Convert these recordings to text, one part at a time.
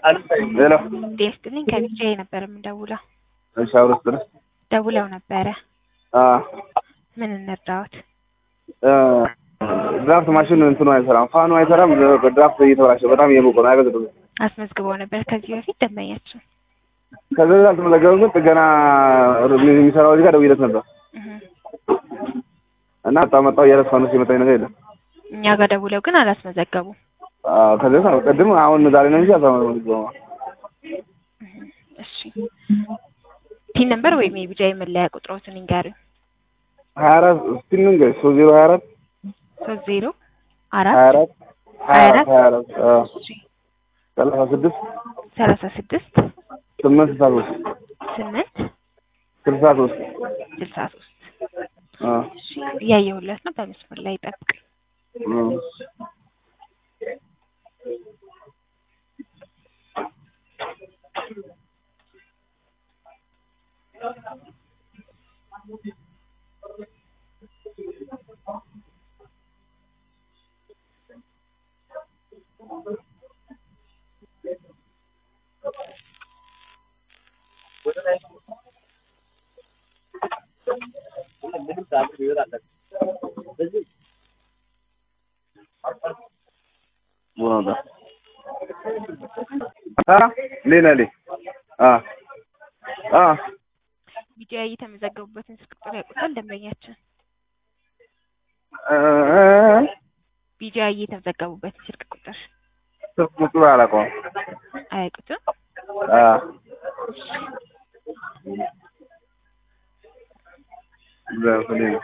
ሄሎ ዴስትኒን ከቢጃ ነበር የምንደውለው። እሺ፣ አብረስ ድረስ ደውለው ነበረ። አ ምን እንርዳዎት? ድራፍት ማሽን እንትኑ አይሰራም፣ ፋኑ አይሰራም። ድራፍት እየተበላሸ በጣም እየሞቀ ነው። አይበጥም። አስመዝግበው ነበር ከዚህ በፊት ደንበኛችን። ከዚህ በፊት አልተመዘገበም፣ ግን ጥገና የሚሰራው እዚህ ጋር ደውዬለት ነበር እህ እና መጣ መጣው እያለ ፋኑ ሲመጣኝ ነገር የለም። እኛ ጋር ደውለው ግን አላስመዘገቡም። አ ከዚህ በፊት ቅድም አሁን ዛሬ ነው እንጂ አልተመዘገበም። እሺ ፒን ነምበር ወይም የቢጃ የመለያ ቁጥሮትን ይንገሩኝ። ሀያ አራት እስቲ እንንገር ሶስት ዜሮ ሀያ አራት ሶስት ዜሮ ሀያ አራት አራት ሀያ አራት ሀያ አራት አ እሺ ሰላሳ ስድስት ሰላሳ ስድስት ስምንት ስልሳ ሶስት ስምንት ስልሳ ሶስት ስልሳ ሶስት አ እሺ እያየሁለት ነው። በመስመር ላይ ጠብቅ። እ ቡና አ ሌላ ሌ አ አ ቢጃ የተመዘገቡበትን ስልክ ቁጥር ያውቁታል ደንበኛችን? እ ቢጃ የተመዘገቡበትን ስልክ ቁጥር ስልክ ቁጥሩ አላውቀውም። አያውቁትም? አ ዘፍኔ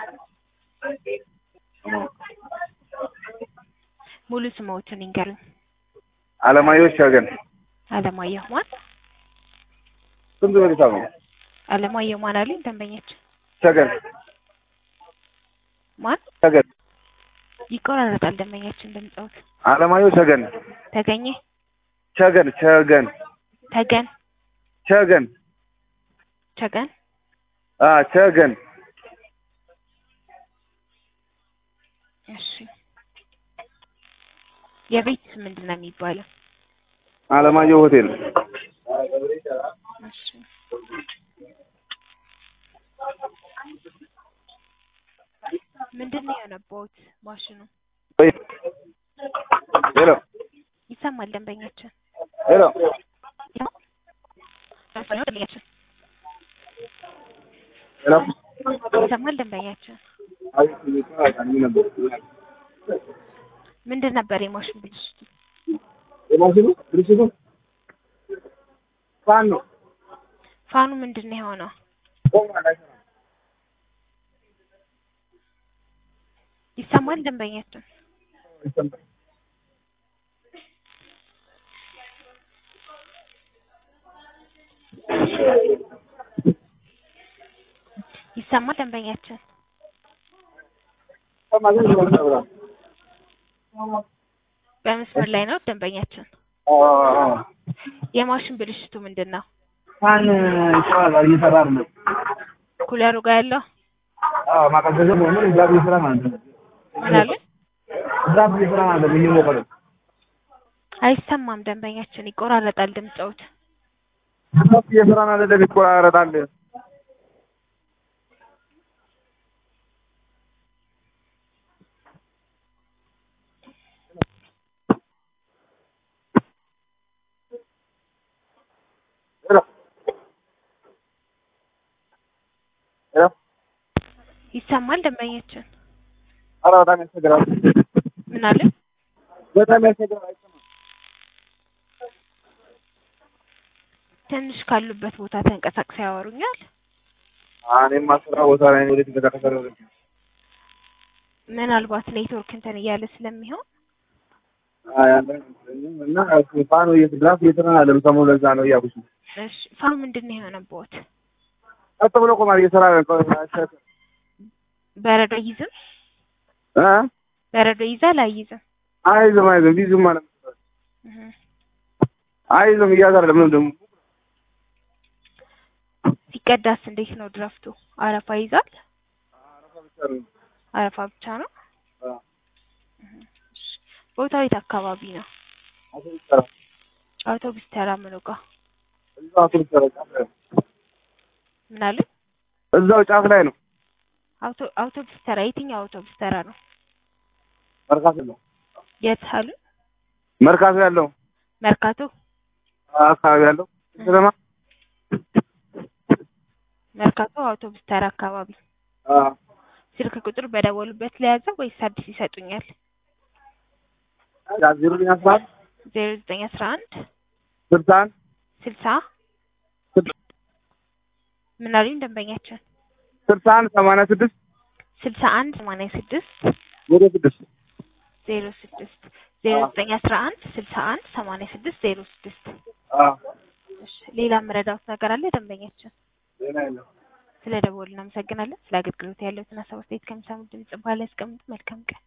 ሙሉ ስምዎትን ይንገሩኝ። አለማየሁ ሸገን አለማየሁ ማን? ስንት በፊት ነው? አለማየሁ ማን አሉኝ ደንበኛችን? ሸገን ማን? ሸገን ይቆራረጣል ደንበኛችን ድምፅዎት። አለማየሁ ሸገን ተገኘ ሸገን ሸገን ተገን ሸገን ቸገን አ ሸገን እሺ የቤት ስም ምንድን ነው የሚባለው? አለማየሁ ሆቴል እሺ ምንድን ነው የሆነብዎት ማሽኑ? ወይ ሄሎ ይሰማል ደንበኛችን? ሄሎ ይሰማል ደንበኛችን? ሄሎ ይሰማል ደንበኛችን? አይ ነበር ምንድን ነበር የማሽን ብልሽቱ? የማሽኑ ድርሽቱ ፋን ነው ፋኑ ምንድን ነው የሆነው? ይሰማል ደንበኛችን? ይሰማል ደንበኛችን? በመስመር ላይ ነው ደንበኛችን? የማሽን ብልሽቱ ምንድን ነው? ፋን ይሰራል እየሰራ ነው። ኩለሩ ጋር ያለው አዎ ማቀዘቀዝ ነው። ምን ድራፍት እየሰራ ማለት ነው። ምን አለ? ድራፍት እየሰራ ማለት ነው። እየሞቀ ነው። አይሰማም ደንበኛችን፣ ይቆራረጣል ድምፅዎት። ድራፍት እየሰራ ማለት ነው። ይቆራረጣል። ሄሎ ሄሎ ይሰማል ደንበኛችን? ኧረ በጣም ያስቸግራል። ምን አለ? በጣም ያስቸግራል። አይሰማም። ትንሽ ካሉበት ቦታ ተንቀሳቅሰው ያወሩኛል። እኔማ ስራ ቦታ ላይ ነው። ወዴት እንደተከሰረ ምናልባት ኔትወርክ እንትን እያለ ስለሚሆን አይ አንተ እና ፋኑ ድራፍት እየሰራ አይደለም። ሰሞኑን ለዛ ነው እያልኩሽ ነው። እሺ ፋኑ ምንድን ነው የሆነብዎት? ቀጥ ብሎ ቆማል። እየሰራ ነው። በረዶ ይዝም እ በረዶ ይዛል አይይዝም? አይዝም አይዝም ቢዝም ማለት ነው። እህ አይዝም እያዘ አይደለም ምንም ደግሞ ሲቀዳስ እንዴት ነው ድራፍቱ? አረፋ ይዛል? አረፋ ብቻ ነው? ቦታው የት አካባቢ ነው? አውቶቡስ ተራ ምኑ ጋ እዛው አውቶቡስ ተራ ጫፍ ላይ ነው። ምን አሉ? እዛው ጫፍ ላይ ነው። አውቶ አውቶቡስ ተራ የትኛው አውቶቡስ ተራ ነው? መርካቶ ያለው የት አሉ? መርካቶ ያለው መርካቶ አካባቢ ያለው ከተማ መርካቶ አውቶቡስ ተራ አካባቢ ስልክ ቁጥር በደወሉበት ለያዘው ወይስ አዲስ ይሰጡኛል? ዜሮ ዘጠኝ አስራ አንድ ዜሮ ዘጠኝ አስራ አንድ ስልሳ አንድ ስልሳ ምን አሉኝ ደንበኛችን? ስልሳ አንድ ሰማንያ ስድስት ስልሳ አንድ ሰማንያ ስድስት ዜሮ ስድስት ዜሮ ስድስት ዜሮ ዘጠኝ አስራ አንድ ስልሳ አንድ ሰማንያ ስድስት ዜሮ ስድስት እሺ ሌላ የምረዳውት ነገር አለ ደንበኛችን? ሌላ የለም። ስለ ደወሉ እናመሰግናለን። ስለ አገልግሎት ያለውትን ሀሳብ አስተያየት ከሚሰሙት ድምጽ በኋላ ያስቀምጡ። መልካም ቀን